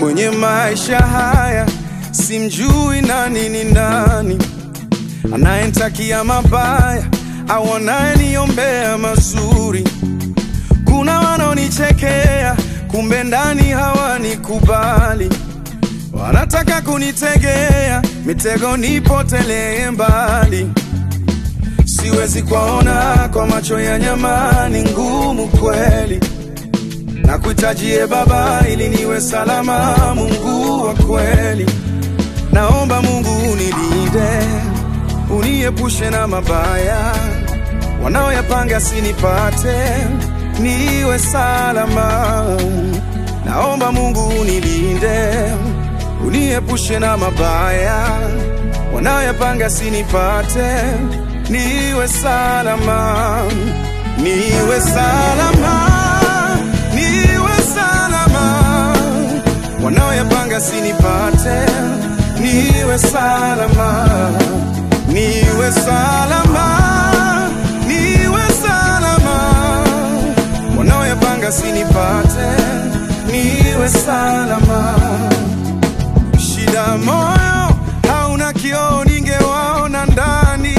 kwenye maisha haya, simjui nani ni nani, anayenitakia mabaya au anayeniombea mazuri. Kuna wanaonichekea, kumbe ndani hawanikubali, wanataka kunitegea mitego nipotelee mbali. Siwezi kuwaona kwa macho ya nyama, ni ngumu kweli na kuhitajie Baba ili niwe salama. Mungu wa kweli, naomba Mungu unilinde, uniepushe na mabaya wanaoyapanga sinipate, niwe salama. Naomba Mungu unilinde, uniepushe na mabaya wanaoyapanga sinipate, niwe salama, niwe salama niwe salama, wanaoyapanga sinipate, niwe salama, niwe salama, niwe salama, wanaoyapanga sinipate, niwe salama. Shida moyo hauna kioo, ningewaona ndani.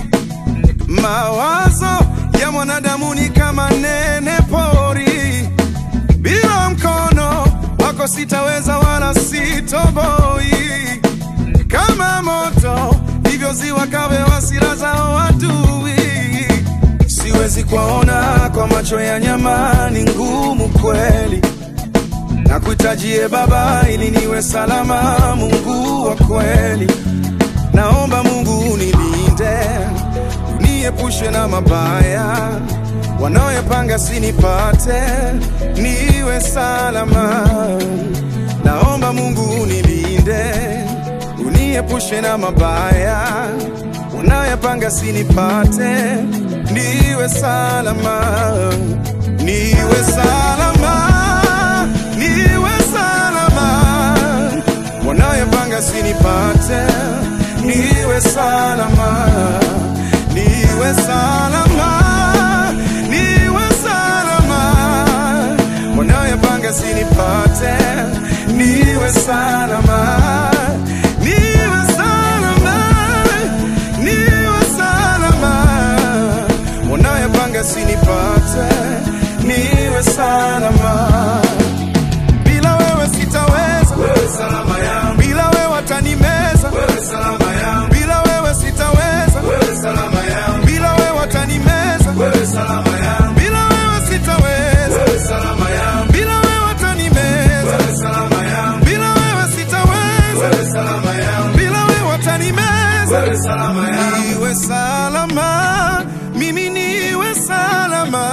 Mawazo ya mwanadamu ni kama nene pori, bila mkono wako sitaweza wala sitoboi. Kama moto ndivyo ziwa kawe hasira zao adui. Siwezi kuwaona kwa macho ya nyama, ni ngumu kweli na kuhitajie Baba ili niwe salama. Mungu wa kweli, naomba Mungu unilinde, uniepushe na mabaya wanaoyapanga sinipate, niwe salama. Naomba Mungu unilinde, uniepushe na mabaya wanaoyapanga sinipate, niwe salama, niwe salama, niwe salama, wanaoyapanga sinipate, niwe salama, niwe salama, niwe salama, wanaoyapanga sinipate, niwe salama, niwe salama, niwe salama, wanaoyapanga sinipate, niwe salama. Bila wewe sitaweza, wewe salama yangu. Bila wewe watanimeza, wewe salama yangu. Bila wewe sitaweza, wewe salama yangu. Bila wewe watanimeza, wewe salama yangu. Bila wewe sitaweza, wewe salama yangu. Bila wewe watanimeza, wewe salama yangu. Bila wewe sitaweza, wewe salama yangu. Bila wewe watanimeza, wewe salama yangu. Niwe salama, mimi niwe salama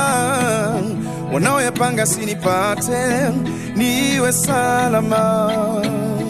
wanaoyapanga sinipate, niwe salama.